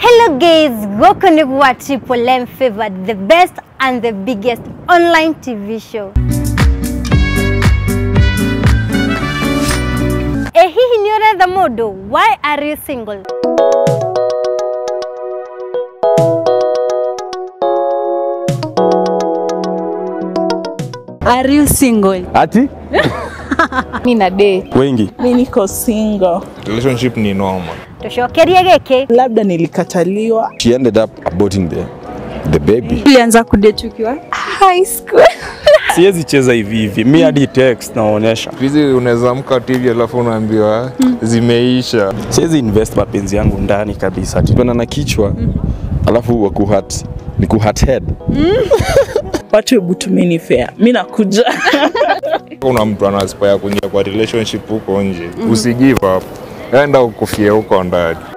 Hello guys, welcome to what Triple M favored, the best and the biggest online TV show. Eh, hihi nĩ ũretha mũndũ? Why are you single? Are you single? Ati Mi na date. wengi Mi niko single, relationship ni normal. Tũcokerie gĩkĩ. labda nilikataliwa. she ended up aborting the the baby Ulianza kudate ukiwa high school. siwezi cheza hivi hivi mi hadi text naonyesha Hizi unaweza amka tu hivi alafu unaambiwa zimeisha. siwezi invest mapenzi yangu ndani kabisa tu pena na kichwa alafu wa kuhat ni kuhat head Watu hebu tumeni fair, mi nakuja Kuna mtu ana aspire kuingia kwa relationship huko nje, usigive up, enda ukufie huko ndani.